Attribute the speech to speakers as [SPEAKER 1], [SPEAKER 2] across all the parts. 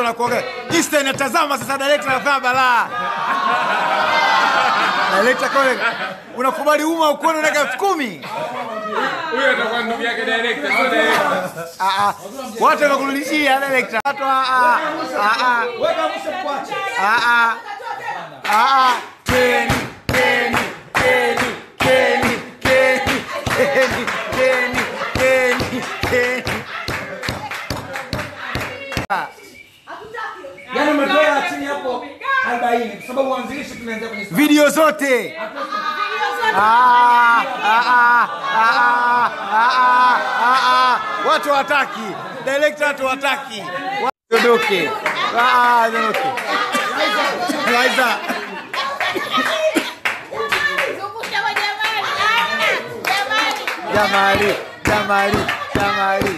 [SPEAKER 1] wanakuoga. Insta inatazama sasa, director anafanya balaa. Director kole, unakubali uma ukweli unaweka elfu kumi
[SPEAKER 2] Huyo atakuwa ndugu yake director, sio director.
[SPEAKER 1] Ah, ah. watu wanakurudishia director. Watu ah, ah, ah, ah. Ah, ah. Ah, ah. Keni, Keni, Keni, Keni, Keni, Keni, Keni, Keni, Keni.
[SPEAKER 3] Yaani umetoa chini hapo 40 kwa sababu uanzilishi tunaanzia kwenye
[SPEAKER 1] video zote Ah, ah, ah, ah, ah, ah, ah, ah. watu wataki director watu wataki ondoke Ah, ondoke Liza. jamali jamali jamali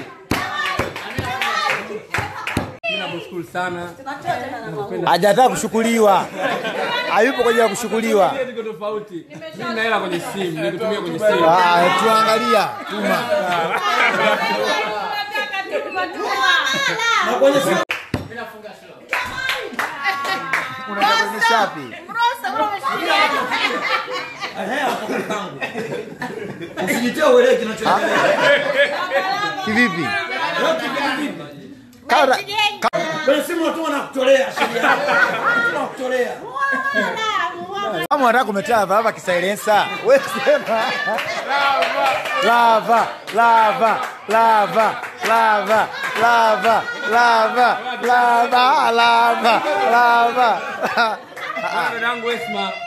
[SPEAKER 2] Nakushukuru sana.
[SPEAKER 1] hajataka kushukuriwa hayupo kwa ajili ya kushukuriwa
[SPEAKER 2] Niko tofauti. Mimi na hela kwenye simu, nikutumia kwenye simu.
[SPEAKER 1] Ah, tuangalia tuma
[SPEAKER 3] na kwenye simu
[SPEAKER 1] unaonyesha wapi
[SPEAKER 3] usijitie uelewe kinachoendelea.
[SPEAKER 1] kivipi Kama-
[SPEAKER 3] Kwenye simu watu wanakutolea sheria. Wanakutolea.
[SPEAKER 1] kama unataka kumetea lava kisailensa wewe sema lava lava lava lava lava lava lava lava lava
[SPEAKER 2] Dadangu Esma,